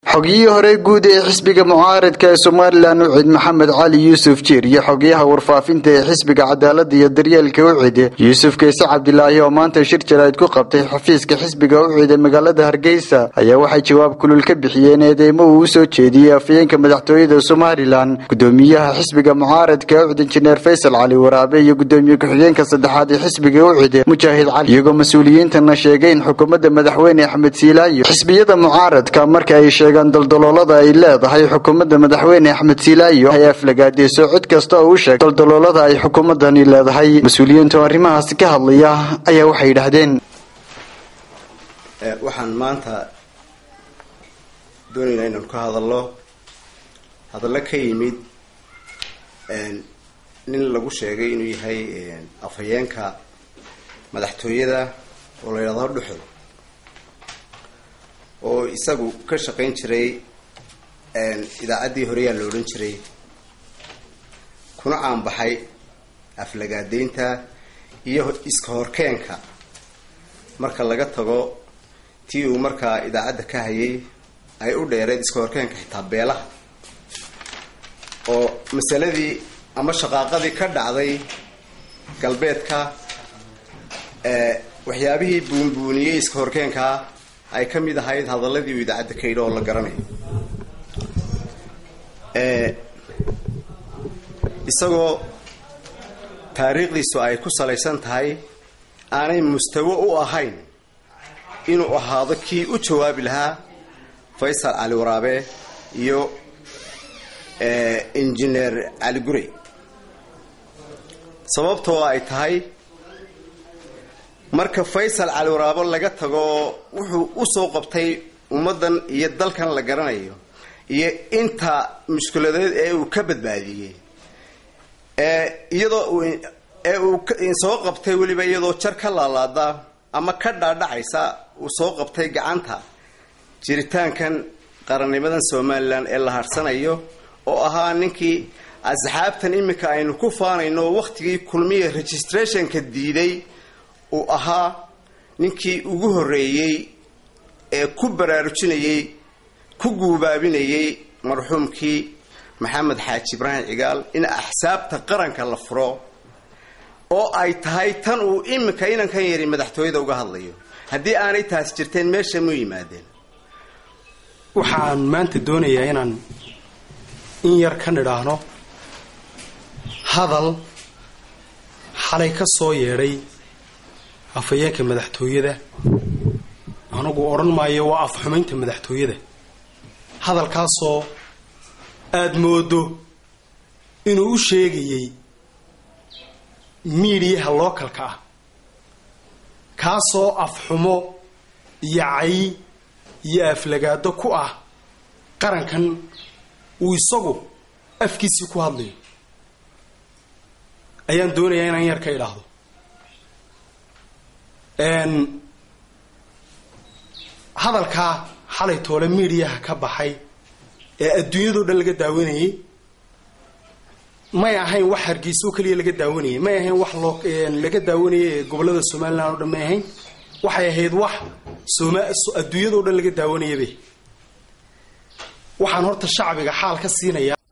xogiyihii hore guud ee xisbiga mucaaradka ee somalilan ucid maxamed cali yuusuf jiir iyo xogayaha warfaafinta ee xisbiga cadaalada iyo daryeelka ucid yuusuf keese cabdilaahi oo maanta shir jaraa'id ku qabtay xafiiska xisbiga ucid ee magaalada hargeysa ayaa waxay jawaab kulul ka bixiyeen eedeymo uu usoo jeediyey afayeenka madaxtooyada somalilan gudoomiyaha xisbiga mucaaradka ucid injineer faysal cali waraabe iyo gudoomiye ku-xigeenka saddexaad ee xisbiga ucid mujaahid cali iyagoo mas-uuliyiintana sheegay in xukuumadda madaxweyne axmed siilaayo xisbiyada mucaaradka marka ay sheegaan daldaloolada ay leedahay xukuumadda madaxweyne axmed siilaayo ay aflagaadeyso cid kasta oo u sheeg daldaloolada ay xukuumadani leedahay mas-uuliyiintu arrimahaasi ka hadlaya ayaa waxay yidhaahdeen waxaan maanta doonaynaa inaan ka hadallo hadallo ka yimid nin lagu sheegay inuu yahay afhayeenka madaxtooyada oo la yidhahdo dhuxul oo isagu ka shaqayn jiray idaacaddii horeyaa la odhan jiray kuna caanbaxay aflagaadeynta iyo iska horkeenka marka laga tago tii uu markaa idaacadda ka hayay ay u dheereed iska horkeenka xitaa beelaha oo masaladii ama shaqaaqadii ka dhacday galbeedka waxyaabihii buunbuuniyey iska horkeenkaa ay ka mid ahayd hadaladii uu idaacadda ka yidhi oo la garanayo isagoo taariikhdiisu ay ku salaysan tahay aanay mustawo u ahayn inuu ahaado kii u jawaabi lahaa faysal cali waraabe iyo injineer cali gurey sababtoo ay tahay marka faysal cali waraabo laga tago wuxuu usoo qabtay ummaddan iyo dalkan la garanayo iyo inta mushkiladeed ee uu ka badbaadiyey iyadoo ee uu soo qabtay weliba iyadoo jar ka laalaada ama ka dhaadhacaysa uu soo qabtay gacanta jiritaankan qarannimadan somalilan ee la harsanayo oo ahaa ninkii asxaabtan iminka aynu ku faanayno wakhtigii kulmiya registrationka diiday uu ahaa ninkii ugu horreeyey ee ku baraarujinayey ku guubaabinayey marxuumkii maxamed xaaji ibraahim cigaal in axsaabta qaranka la furo oo ay tahay tan uu iminka inankan yari madaxtooyada uga hadlayo haddii aanay taas jirteen meesha mu yimaadeen waxaan maanta doonayaa inaan in yar ka nidhaahno hadal xalay ka soo yeedhay afhayeenka madaxtooyada anigu odhan maayo waa afxumaynta madaxtooyada hadalkaasoo aada moodo inuu u sheegayey miidiyaha lookalka ah kaasoo afxumo iyo cay iyo aflagaado ku ah qarankan uu isagu afkiisii ku hadlayo ayaan doonayaa inaan yar ka idhaahdo hadalkaa xalay toole miidiyaha ka baxay ee adduunyadao dhan laga daawanayey may ahayn wax hargeysa oo keliya laga daawanayay may ahayn wax loo laga daawanayay ee gobollada somalilan oo dhan may ahayn waxay ahayd wax soma adduunyadao dhan laga daawanayabe waxaan horta shacbiga xaal ka siinayaa